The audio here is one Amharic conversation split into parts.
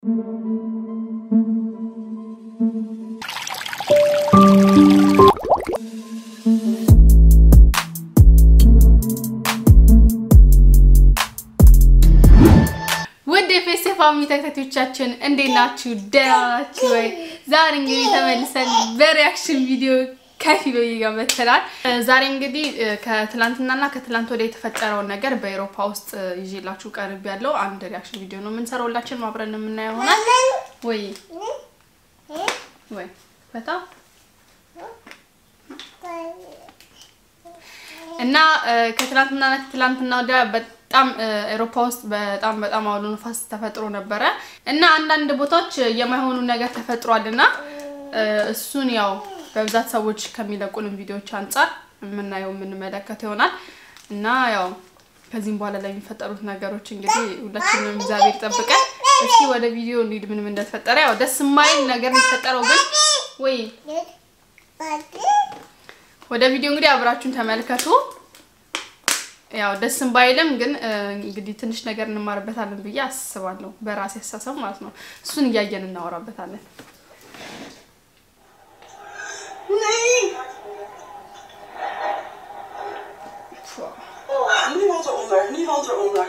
ውድ የፌስ ፋሚሊ ተከታታዮቻችን እንዴት ናችሁ? ደህና ናችሁ ወይ? ዛሬ እንግዲህ ተመልሰን በሪያክሽን ቪዲዮ ከፊሎ ጋር መጥተናል። ዛሬ እንግዲህ ከትላንትናና ከትላንት ወደ የተፈጠረውን ነገር በአውሮፓ ውስጥ ይዤላችሁ ቀርብ ያለው አንድ ሪያክሽን ቪዲዮ ነው የምንሰራው። ሁላችንም አብረን የምናየው ይሆናል። ወይ ወይ በጣም እና ከትላንትና ከትላንትና ወዲያ በጣም አውሮፓ ውስጥ በጣም በጣም አውሎ ነፋስ ተፈጥሮ ነበረ እና አንዳንድ ቦታዎች የማይሆኑ ነገር ተፈጥሯል እና እሱን ያው በብዛት ሰዎች ከሚለቁልን ቪዲዮዎች አንጻር የምናየው የምንመለከተው ይሆናል እና ያው ከዚህም በኋላ ላይ የሚፈጠሩት ነገሮች እንግዲህ ሁላችንም እግዚአብሔር ይጠብቀን። እስኪ ወደ ቪዲዮ እንሂድ፣ ምንም እንደተፈጠረ ያው ደስ የማይል ነገር የተፈጠረው ግን ወይ ወደ ቪዲዮ እንግዲህ አብራችሁን ተመልከቱ። ያው ደስም ባይልም ግን እንግዲህ ትንሽ ነገር እንማርበታለን ብዬ አስባለሁ፣ በራሴ አስተሳሰብ ማለት ነው። እሱን እያየን እናወራበታለን። Nu valt eronder, nu valt eronder.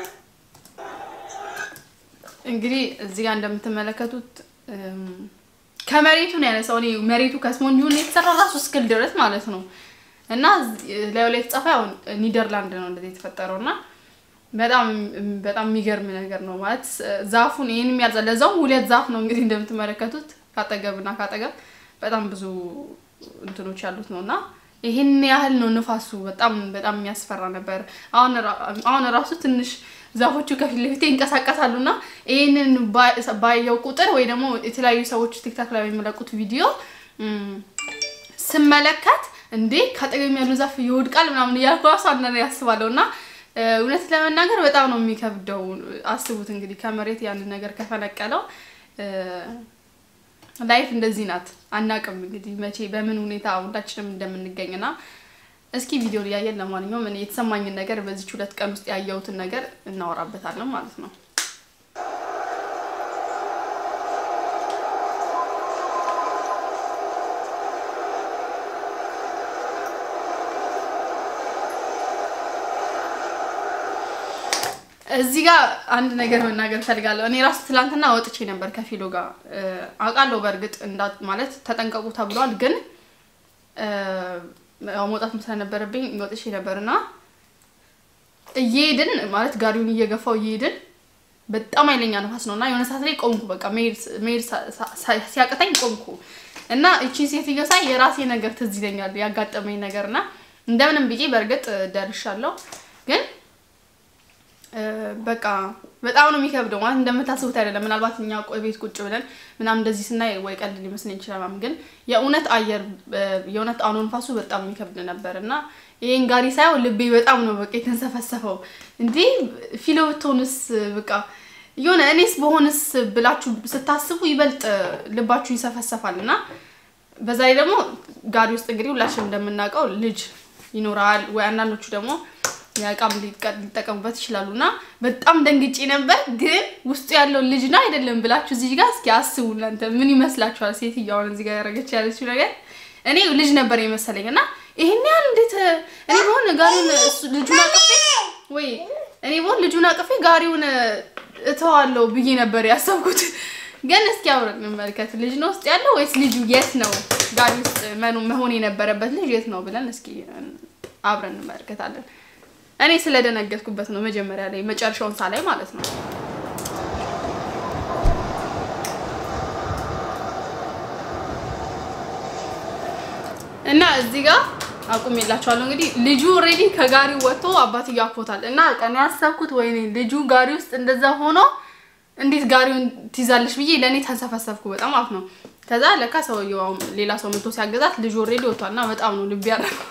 እንግዲህ እዚህ ጋር እንደምትመለከቱት ከመሬቱ ነው ያነሳው። እኔ መሬቱ ከስፖንጅ ነው የተሰራ ራሱ እስክል ድረስ ማለት ነው። እና ላዩ ላይ የተጻፈ ያው ኒደርላንድ ነው እንደዚህ የተፈጠረው እና በጣም በጣም የሚገርም ነገር ነው ማለት ዛፉን ይሄን የሚያልዛ ለዛውም ሁለት ዛፍ ነው እንግዲህ እንደምትመለከቱት ካጠገብና ካጠገብ በጣም ብዙ እንትኖች ያሉት ነው እና ይሄን ያህል ነው ንፋሱ። በጣም በጣም የሚያስፈራ ነበር። አሁን አሁን ራሱ ትንሽ ዛፎቹ ከፊት ለፊት ይንቀሳቀሳሉ እና ይህንን ባየው ቁጥር ወይ ደግሞ የተለያዩ ሰዎች ቲክታክ ላይ የሚለቁት ቪዲዮ ስመለከት እንዴ ከአጠገብ ያሉ ዛፍ ይወድቃል ምናምን እያልኩ ራሱ አንዳንዴ ያስባለሁ እና እውነት ለመናገር በጣም ነው የሚከብደው። አስቡት እንግዲህ ከመሬት ያንን ነገር ከፈነቀለው ላይፍ እንደዚህ ናት። አናቅም እንግዲህ መቼ በምን ሁኔታ ሁላችንም እንደምንገኝና እስኪ ቪዲዮ እያየን ለማንኛውም እኔ የተሰማኝን ነገር በዚች ሁለት ቀን ውስጥ ያየሁትን ነገር እናወራበታለን ማለት ነው። እዚህ ጋር አንድ ነገር መናገር ፈልጋለሁ። እኔ ራሱ ትላንትና ወጥቼ ነበር ከፊሎ ጋር አውቃለሁ። በእርግጥ ማለት ተጠንቀቁ ተብሏል፣ ግን መውጣት ስለነበረብኝ ወጥቼ ነበር እና እየሄድን ማለት ጋሪውን እየገፋው እየሄድን በጣም ኃይለኛ ነፋስ ነው እና የሆነ ሰዓት ላይ ቆምኩ። በቃ መሄድ ሲያቅተኝ ቆምኩ እና እቺን ሴትዮ ሳይ የራሴ ነገር ትዝ ይለኛል ያጋጠመኝ ነገር እና እንደምንም ብዬ በእርግጥ ደርሻለሁ ግን በቃ በጣም ነው የሚከብደው። ማለት እንደምታስቡት አይደለም። ምናልባት እኛ ቤት ቁጭ ብለን ምናምን እንደዚህ ስናይ ወይ ቀልድ ሊመስለኝ ይችላል፣ ግን የእውነት አየር የእውነት አውሎ ንፋሱ በጣም የሚከብድ ነበር እና ይሄን ጋሪ ሳየው ልቤ በጣም ነው በቃ የተንሰፈሰፈው። እንዲህ ፊሎ ብትሆንስ በቃ የሆነ እኔስ በሆንስ ብላችሁ ስታስቡ ይበልጥ ልባችሁ ይሰፈሰፋል እና በዛ ላይ ደግሞ ጋሪ ውስጥ እንግዲህ ሁላችን እንደምናውቀው ልጅ ይኖራል ወይ አንዳንዶቹ ደግሞ የእቃም ሊጠቀሙበት ይችላሉ እና በጣም ደንግጬ ነበር። ግን ውስጡ ያለው ልጅ ነው አይደለም ብላችሁ እዚህ ጋር እስኪ አስቡ እናንተ ምን ይመስላችኋል? ሴትዮዋን እዚህ ጋር ያደረገች ያለችው ነገር እኔ ልጅ ነበር የመሰለኝ እና ይሄን ያህል እንዴት እኔ በሆን ጋሪውን ልጁን አቅፌ ወይ እኔ በሆን ልጁን አቅፌ ጋሪውን እተዋለሁ ብዬ ነበር ያሰብኩት። ግን እስኪ አብረን እንመልከት። ልጅ ነው ውስጥ ያለው ወይስ ልጁ የት ነው? ጋሪ ውስጥ መሆን የነበረበት ልጅ የት ነው ብለን እስኪ አብረን እንመለከታለን። እኔ ስለደነገጥኩበት ነው መጀመሪያ ላይ መጨረሻውን ሳላይ ማለት ነው። እና እዚህ ጋር አቁሜላችኋለሁ። እንግዲህ ልጁ ኦልሬዲ ከጋሪው ወጥቶ አባትዬው አቅፎታል። እና ቀን ያሰብኩት ወይኔ ልጁ ጋሪ ውስጥ እንደዛ ሆኖ እንዴት ጋሪውን ትይዛለች ብዬ ለእኔ ተንሰፈሰፍኩ በጣም ማለት ነው። ከዛ ለካ ሰውየው ሌላ ሰው መቶ ሲያገዛት ልጁ ኦልሬዲ ወጥቷል እና በጣም ነው ልብ ያደረገው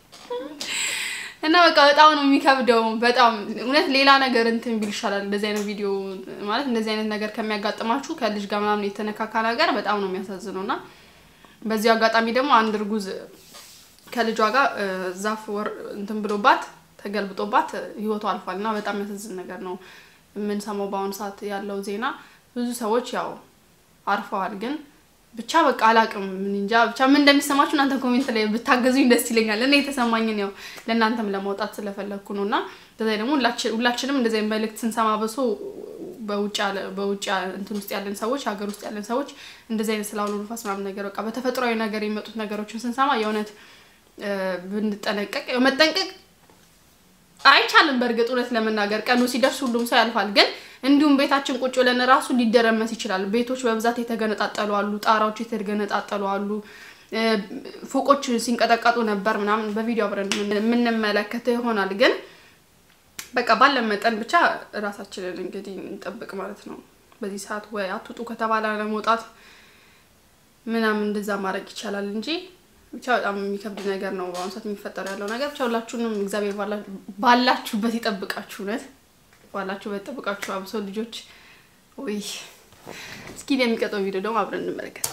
እና በቃ በጣም ነው የሚከብደው። በጣም እውነት ሌላ ነገር እንትን ቢል ይሻላል። እንደዚህ አይነት ቪዲዮ ማለት እንደዚህ አይነት ነገር ከሚያጋጥማችሁ ከልጅ ጋር ምናምን የተነካካ ነገር በጣም ነው የሚያሳዝነው። እና በዚሁ አጋጣሚ ደግሞ አንድ እርጉዝ ከልጇ ጋር ዛፍ ወር እንትን ብሎባት ተገልብጦባት ህይወቱ አልፏል እና በጣም የሚያሳዝን ነገር ነው የምንሰማው በአሁኑ ሰዓት ያለው ዜና ብዙ ሰዎች ያው አርፈዋል። ግን ብቻ በቃ አላቅም ምን እንጃ ብቻ ምን እንደሚሰማችሁ እናንተ ኮሜንት ላይ ብታገዙኝ ደስ ይለኛል። እኔ የተሰማኝን ያው ለእናንተም ለማውጣት ስለፈለግኩ ነው እና በዛ ደግሞ ሁላችንም እንደዚህ መልእክት ስንሰማ በሶ በውጭ በውጭ እንትን ውስጥ ያለን ሰዎች ሀገር ውስጥ ያለን ሰዎች እንደዚህ አይነት ስለ አውሎ ንፋስ ምናምን ነገር በቃ በተፈጥሯዊ ነገር የሚመጡት ነገሮችን ስንሰማ የእውነት ብንጠነቀቅ መጠንቀቅ አይቻልም። በእርግጥ እውነት ለመናገር ቀኑ ሲደርስ ሁሉም ሰው ያልፋል። ግን እንዲሁም ቤታችን ቁጭ ብለን ራሱ ሊደረመስ ይችላል። ቤቶች በብዛት የተገነጣጠሉ አሉ፣ ጣራዎች የተገነጣጠሉ አሉ፣ ፎቆች ሲንቀጠቀጡ ነበር ምናምን በቪዲዮ አብረን የምንመለከተው ይሆናል። ግን በቃ ባለን መጠን ብቻ ራሳችንን እንግዲህ እንጠብቅ ማለት ነው። በዚህ ሰዓት ወይ አትውጡ ከተባለ ለመውጣት ምናምን እንደዛ ማድረግ ይቻላል እንጂ ብቻ በጣም የሚከብድ ነገር ነው በአሁኑ ሰዓት የሚፈጠር ያለው ነገር። ብቻ ሁላችሁንም እግዚአብሔር ባላችሁበት ይጠብቃችሁ፣ እውነት ባላችሁበት ይጠብቃችሁ። አብሶ ልጆች ወይ እስኪ የሚቀጠው ቪዲዮ ደግሞ አብረን እንመለከት።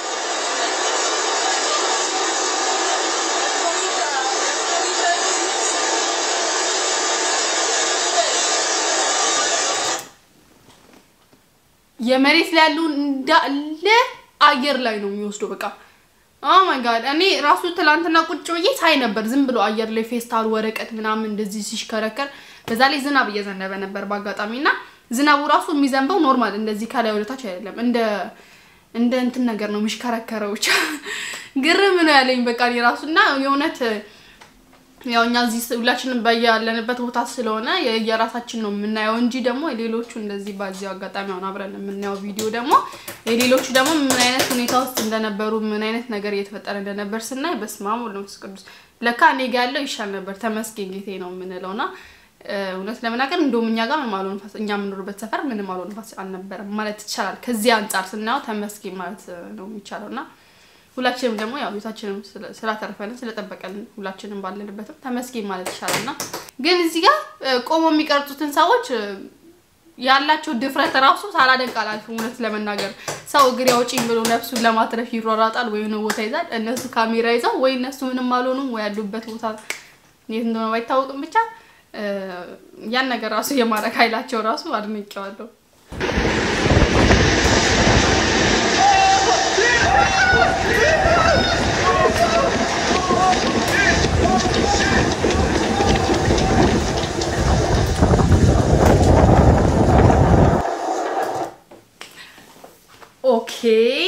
የመሬት ላይ ያሉ እንዳለ አየር ላይ ነው የሚወስደው በቃ ኦ ማይ ጋድ እኔ ራሱ ትላንትና ቁጭ ብዬ ሳይ ነበር። ዝም ብሎ አየር ላይ ፌስታል ወረቀት ምናምን እንደዚህ ሲሽከረከር፣ በዛ ላይ ዝናብ እየዘነበ ነበር በአጋጣሚ እና ዝናቡ ራሱ የሚዘንበው ኖርማል እንደዚህ ከላይ ወደታች አይደለም፣ እንደ እንደ እንትን ነገር ነው የሚሽከረከረው። ብቻ ግርም ነው ያለኝ በቃ እኔ ራሱ እና የእውነት ያው እኛ እዚህ ሁላችንም በያለንበት ቦታ ስለሆነ የራሳችን ነው የምናየው እንጂ ደግሞ የሌሎቹ እንደዚህ በዚህ አጋጣሚ አሁን አብረን የምናየው ቪዲዮ ደግሞ የሌሎቹ ደግሞ ምን አይነት ሁኔታ ውስጥ እንደነበሩ ምን አይነት ነገር እየተፈጠረ እንደነበር ስናይ በስመ አብ ወወልድ ወመንፈስ ቅዱስ ለካ እኔ ጋ ያለው ይሻል ነበር ተመስገን ጌቴ ነው የምንለው እና እውነት ለመናገር እንደውም እኛ ጋር ምንም አልሆነ ንፋስ እኛ የምኖርበት ሰፈር ምንም አልሆነ ንፋስ አልነበረም ማለት ይቻላል። ከዚህ አንጻር ስናየው ተመስገን ማለት ነው የሚቻለው እና ሁላችንም ደግሞ ያው ቤታችንም ስላተረፈልን ስለጠበቀልን ሁላችንም ባለንበትም ተመስገን ማለት ይቻላል እና ግን እዚህ ጋር ቆሞ የሚቀርጹትን ሰዎች ያላቸው ድፍረት ራሱ ሳላደንቅ አላልፍም። እውነት ለመናገር ሰው እግር ያውጪኝ ብሎ ነፍሱን ለማትረፍ ይሯሯጣል፣ ወይ የሆነ ቦታ ይዛል። እነሱ ካሜራ ይዘው ወይ እነሱ ምንም አልሆኑም፣ ወይ ያሉበት ቦታ የት እንደሆነ ባይታወቅም ብቻ ያን ነገር ራሱ የማድረግ ኃይላቸው ራሱ አድንቄዋለሁ። ኦኬ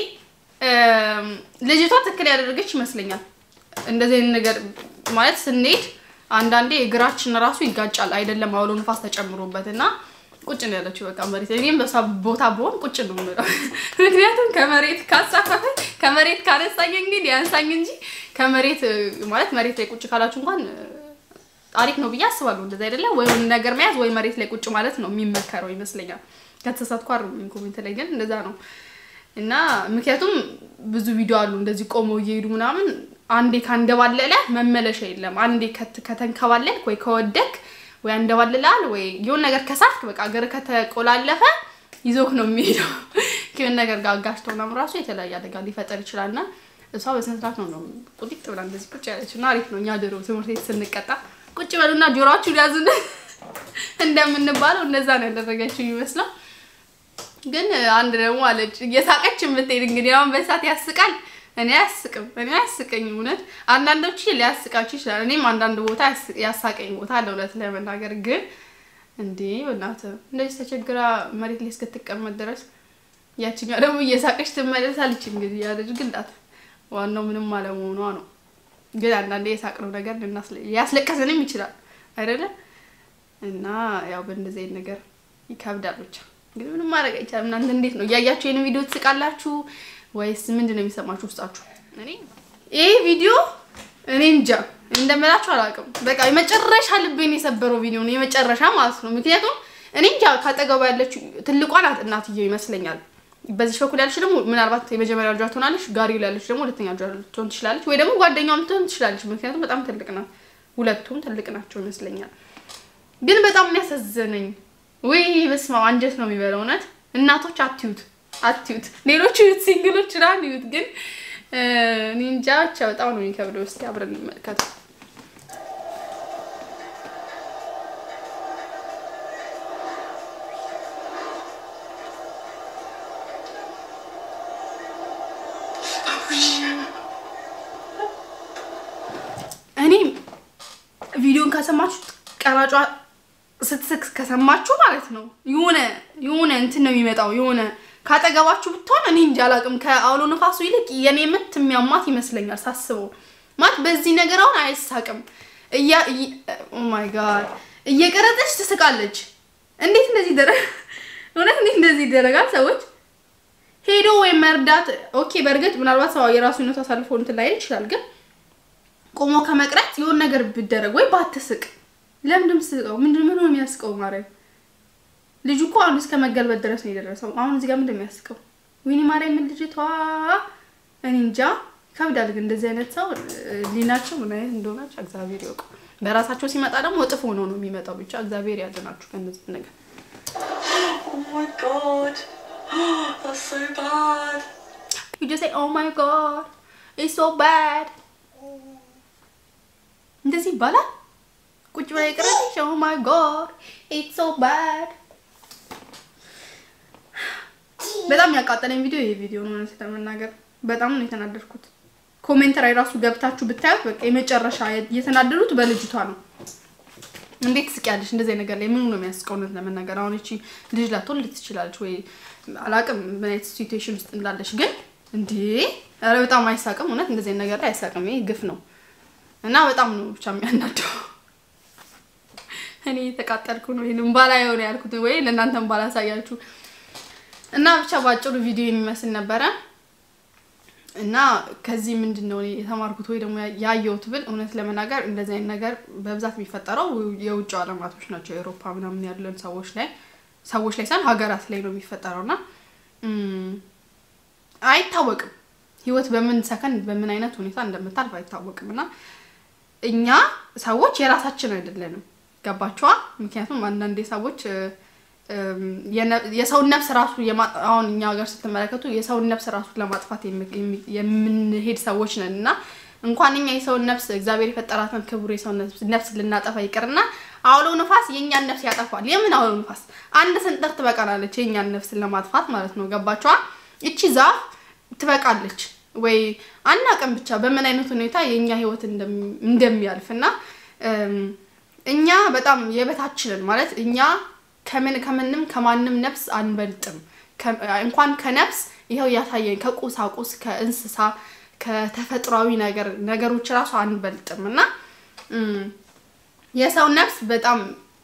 ልጅቷ ትክክል ያደረገች ይመስለኛል። እንደዚህ አይነት ነገር ማለት ስንሄድ አንዳንዴ እግራችን ራሱ ይጋጫል አይደለም፣ አውሎ ንፋስ ተጨምሮበት እና ቁጭ ነው ያለችው በቃ መሬት። እኔም በሷ ቦታ ብሆን ቁጭ ነው የምለው። ምክንያቱም ከመሬት ካሳፈፈ ከመሬት ካነሳኝ እንግዲህ ያንሳኝ እንጂ ከመሬት ማለት መሬት ላይ ቁጭ ካላችሁ እንኳን አሪፍ ነው ብዬ አስባለሁ። እንደዛ አይደለም ወይ ነገር መያዝ ወይ መሬት ላይ ቁጭ ማለት ነው የሚመከረው ይመስለኛል። ከተሳሳትኩ አርሙኝ ኮሜንት ላይ ግን እንደዛ ነው እና ምክንያቱም ብዙ ቪዲዮ አሉ እንደዚህ ቆመው እየሄዱ ምናምን አንዴ ካንደባለለ መመለሻ የለም። አንዴ ከተንከባለልክ ወይ ከወደክ ወይ አንደባልላል ወይ የሆነ ነገር ከሳትክ በቃ እግር ከተቆላለፈ ይዞክ ነው የሚሄደው። ከሆነ ነገር ጋር አጋጭቶ ምናምን ራሱ የተለያየ አደጋ ሊፈጠር ይችላል እና እሷ በስነ ስርዓት ነው ነው ቁጢጥ ብላ እንደዚህ ቁጭ ያለችው እና አሪፍ ነው። እኛ ድሮ ትምህርት ቤት ስንቀጣ ቁጭ በሉና ጆሮአችሁን ያዙን እንደምንባለው እንደዛ ነው ያደረገችው ይመስለው። ግን አንድ ደግሞ አለች እየሳቀች የምትሄድ እንግዲህ አሁን በሳት ያስቃል። እኔ አያስቅም፣ እኔ አያስቀኝ። እውነት አንዳንዶች ሊያስቃችሁ ይችላል። እኔም አንዳንድ ቦታ ያሳቀኝ ቦታ አለ እውነት ለመናገር ግን እንዴ በእናትህ እንደዚህ ተቸግራ መሬት ላይ እስክትቀመጥ ድረስ ያችኛው ደግሞ እየሳቀች ትመለሳለች። እንግዲህ ያደርግላት ዋናው ምንም አለመሆኗ ነው። ግን አንዳንዴ የሳቅነው ነገር ሊያስለቀስንም ይችላል አይደለ? እና ያው በእንደዚህ አይነት ነገር ይከብዳል ብቻ ግን ምንም ማድረግ አይቻልም። እናንተ እንዴት ነው እያያችሁ ይህን ቪዲዮ ትስቃላችሁ ወይስ ምንድን ነው የሚሰማችሁ ውስጣችሁ? እኔ ይሄ ቪዲዮ እኔ እንጃ እንደምላችሁ አላውቅም። በቃ የመጨረሻ ልቤን የሰበረው ቪዲዮ ነው የመጨረሻ ማለት ነው። ምክንያቱም እኔ እንጃ ካጠገቡ ያለችው ትልቋ ናት እናትየው ይመስለኛል። በዚህ በኩል ያለች ደግሞ ምናልባት የመጀመሪያ ልጇ ትሆናለች። ጋሪው ላይ ያለች ደግሞ ሁለተኛ ልጇ ልትሆን ትችላለች፣ ወይ ደግሞ ጓደኛዋ ልትሆን ትችላለች። ምክንያቱም በጣም ትልቅ ናት። ሁለቱም ትልቅ ናቸው ይመስለኛል። ግን በጣም የሚያሳዝነኝ ወይ በስመ አብ አንጀት ነው የሚበለው። እውነት እናቶች አትዩት አትዩት፣ ሌሎቹ ዩት ሲንግሎች ራን ዩት። ግን እኔ እንጃ ብቻ በጣም ነው የሚከብደው። እስኪ አብረን እንመልከተው። ከሰማችሁ ቀራጯ ስትስቅ ከሰማችሁ ማለት ነው የሆነ የሆነ እንትን ነው የሚመጣው የሆነ ካጠገባችሁ ብትሆን እኔ እንጃ አላውቅም። ከአውሎ ነፋሱ ይልቅ የኔ ምት የሚያማት ይመስለኛል ሳስበው። ማለት በዚህ ነገር አሁን አይሳቅም። እያ ኦማይ ጋድ እየቀረጸች ትስቃለች። እንዴት እንደዚህ ደረ እውነት እንዴት እንደዚህ ይደረጋል? ሰዎች ሄዶ ወይም መርዳት ኦኬ። በእርግጥ ምናልባት ሰው የራሱነቱ አሳልፎ እንትን ላይ ይችላል። ግን ቆሞ ከመቅረት የሆነ ነገር ብደረግ ወይ ባትስቅ። ለምንድን ስቀው ምንድን ምን ነው የሚያስቀው? ማርያም ልጁ እኮ አሁን እስከ መገልበጥ ድረስ ነው የደረሰው። አሁን እዚህ ጋር ምንድን ነው የሚያስቀው? ወይኔ ማርያም ምን ልጅቷ እኔ እንጃ ይከብዳል። ግን እንደዚህ አይነት ሰው ሊናቸው ምን አይነት እንደሆናቸው እግዚአብሔር ይወቅ። በራሳቸው ሲመጣ ደግሞ እጥፍ ሆኖ ነው የሚመጣው። ብቻ እግዚአብሔር ያድናችሁ ከእነዚህ ነገር። Oh my god. That's so bad. You just say oh my god it's so bad እንደዚህ ይባላል። ቁጭ ብላ የቀረች oh my god it's so bad በጣም ያቃጠለኝ ቪዲዮ ይሄ ቪዲዮ ነው። እውነት ለመናገር በጣም ነው የተናደድኩት። ኮሜንት ላይ ራሱ ገብታችሁ ብታዩት በቃ የመጨረሻ የተናደዱት በልጅቷ ነው። እንዴት ትስቂያለሽ እንደዚህ ነገር ላይ ምኑ ነው የሚያስቀው? እውነት ለመናገር አሁን እቺ ልጅ ላትወልድ ትችላለች ወይ አላቅም፣ ምን አይነት ሲቹዌሽን ውስጥ እንዳለች ግን እንዴ! ኧረ በጣም አይሳቅም። እውነት እንደዚህ ነገር ላይ አይሳቅም። ይሄ ግፍ ነው እና በጣም ነው ብቻ የሚያናደው። እኔ የተቃጠልኩ ነው ይሄንን ባላ የሆነ ያልኩት ወይ ለእናንተም ባላሳያችሁ እና ብቻ ባጭሩ ቪዲዮ የሚመስል ነበረ እና ከዚህ ምንድን ነው እኔ የተማርኩት ወይ ደግሞ ያየሁት ብል እውነት ለመናገር እንደዚህ አይነት ነገር በብዛት የሚፈጠረው የውጭ አለማቶች ናቸው። የአውሮፓ ምናምን ያለን ሰዎች ላይ ሰዎች ላይ ሳይሆን ሀገራት ላይ ነው የሚፈጠረው እና አይታወቅም ህይወት በምን ሰከንድ በምን አይነት ሁኔታ እንደምታልፍ አይታወቅም እና እኛ ሰዎች የራሳችን አይደለንም። ገባችኋ? ምክንያቱም አንዳንዴ ሰዎች የሰውን ነፍስ ራሱ አሁን እኛ ሀገር ስትመለከቱ የሰውን ነፍስ ራሱ ለማጥፋት የምንሄድ ሰዎች ነን እና እንኳን እኛ የሰውን ነፍስ እግዚአብሔር የፈጠራትን ክቡር የሰውን ነፍስ ልናጠፋ ይቅርና አውሎ ንፋስ የእኛን ነፍስ ያጠፋል። የምን አውሎ ንፋስ? አንድ ስንጥር ትበቃናለች የእኛን ነፍስን ለማጥፋት ማለት ነው። ገባችኋ? እቺ ዛፍ ትበቃለች ወይ አናውቅም። ብቻ በምን አይነት ሁኔታ የእኛ ህይወት እንደሚያልፍ እና እኛ በጣም የበታችንን ማለት እኛ ከምን ከምንም ከማንም ነፍስ አንበልጥም። እንኳን ከነፍስ ይኸው ያሳየን ከቁሳቁስ ከእንስሳ ከተፈጥሯዊ ነገር ነገሮች ራሱ አንበልጥም እና የሰው ነፍስ በጣም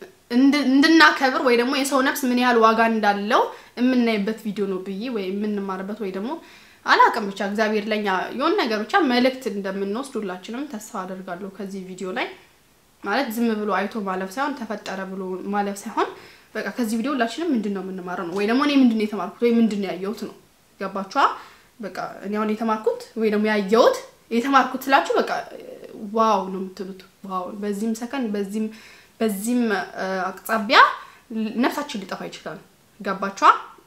እንድናከብር ወይ ደግሞ የሰው ነፍስ ምን ያህል ዋጋ እንዳለው የምናይበት ቪዲዮ ነው ብዬ ወይ የምንማርበት ወይ ደግሞ አላውቅም ብቻ እግዚአብሔር ለኛ የሆነ ነገር ብቻ መልእክት እንደምንወስድ ሁላችንም ተስፋ አደርጋለሁ ከዚህ ቪዲዮ ላይ ማለት ዝም ብሎ አይቶ ማለፍ ሳይሆን ተፈጠረ ብሎ ማለፍ ሳይሆን በቃ ከዚህ ቪዲዮ ሁላችንም ምንድን ነው የምንማረው ነው ወይ ደግሞ እኔ ምንድን ነው የተማርኩት ወይ ምንድን ነው ያየሁት ነው ገባችኋ በቃ እኔ አሁን የተማርኩት ወይ ደግሞ ያየሁት የተማርኩት ስላችሁ በቃ ዋው ነው የምትሉት ዋው በዚህም ሰከንድ በዚህም በዚህም አቅጣቢያ ነፍሳችን ሊጠፋ ይችላል ገባችኋ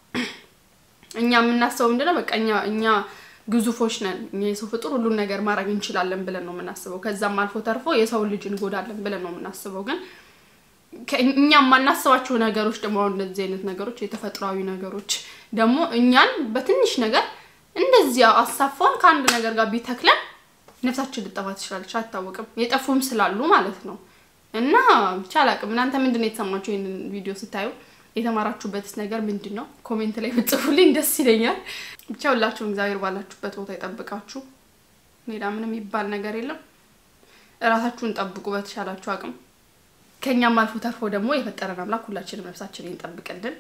እኛ የምናስበው ምንድነው በቃ እኛ እኛ ግዙፎች ነን እኛ የሰው ፍጡር ሁሉን ነገር ማድረግ እንችላለን ብለን ነው የምናስበው ከዛም አልፎ ተርፎ የሰው ልጅ እንጎዳለን ብለን ነው የምናስበው ግን እኛ የማናስባቸው ነገሮች ደግሞ አሁን እንደዚህ አይነት ነገሮች የተፈጥሯዊ ነገሮች ደግሞ እኛን በትንሽ ነገር እንደዚያ አሳፋውን ከአንድ ነገር ጋር ቢተክለን ነፍሳችን ልጠፋ ትችላለች አይታወቅም የጠፉም ስላሉ ማለት ነው እና ብቻ አላቅም እናንተ ምንድን ነው የተሰማችሁ ይህንን ቪዲዮ ስታዩ የተማራችሁበትስ ነገር ምንድን ነው ኮሜንት ላይ ብጽፉልኝ ደስ ይለኛል ብቻ ሁላችሁም እግዚአብሔር ባላችሁበት ቦታ ይጠብቃችሁ ሌላ ምንም የሚባል ነገር የለም እራሳችሁን ጠብቁ በተሻላችሁ አቅም ከእኛም አልፎ ተርፎ ደግሞ የፈጠረን አምላክ ሁላችንም ነፍሳችንን ይጠብቅልን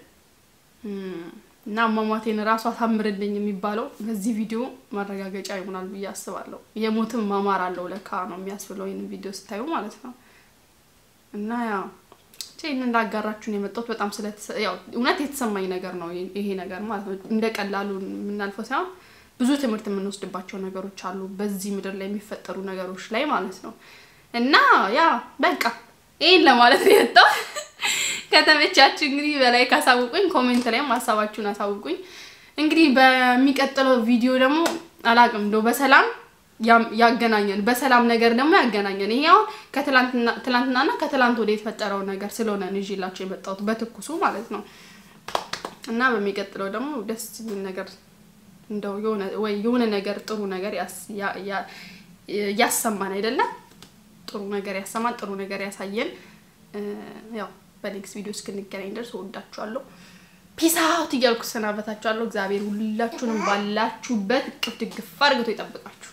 እና አሟሟቴን ራሱ አሳምርልኝ የሚባለው በዚህ ቪዲዮ ማረጋገጫ ይሆናል ብዬ አስባለሁ። የሞትም ማማር አለው ለካ ነው የሚያስብለው ይህን ቪዲዮ ስታዩ ማለት ነው። እና ያው ይህን እንዳጋራችሁን የመጣሁት በጣም ስለ ያው እውነት የተሰማኝ ነገር ነው ይሄ ነገር ማለት ነው። እንደ ቀላሉ የምናልፈው ሳይሆን ብዙ ትምህርት የምንወስድባቸው ነገሮች አሉ በዚህ ምድር ላይ የሚፈጠሩ ነገሮች ላይ ማለት ነው። እና ያ በቃ ይህን ለማለት ነው የወጣው። ከተመቻችሁ እንግዲህ በላይ ካሳውቁኝ፣ ኮሜንት ላይም ሀሳባችሁን አሳውቁኝ። እንግዲህ በሚቀጥለው ቪዲዮ ደግሞ አላቅም እንደው በሰላም ያገናኘን በሰላም ነገር ደግሞ ያገናኘን። ይሄ አሁን ከትላንትናና ከትላንት ወደ የተፈጠረው ነገር ስለሆነ ይዤላቸው የመጣሁት በትኩሱ ማለት ነው። እና በሚቀጥለው ደግሞ ደስ የሚል ነገር እንደው የሆነ ወይ የሆነ ነገር ጥሩ ነገር ያሰማን አይደለም ጥሩ ነገር ያሰማን፣ ጥሩ ነገር ያሳየን። ያው በኔክስት ቪዲዮ እስክንገናኝ ድረስ ወዳችኋለሁ። ፒስ አውት እያልኩ ሰናበታችኋለሁ። እግዚአብሔር ሁላችሁንም ባላችሁበት እቅፍ ድግፍ አድርገው ይጠብቃችሁ።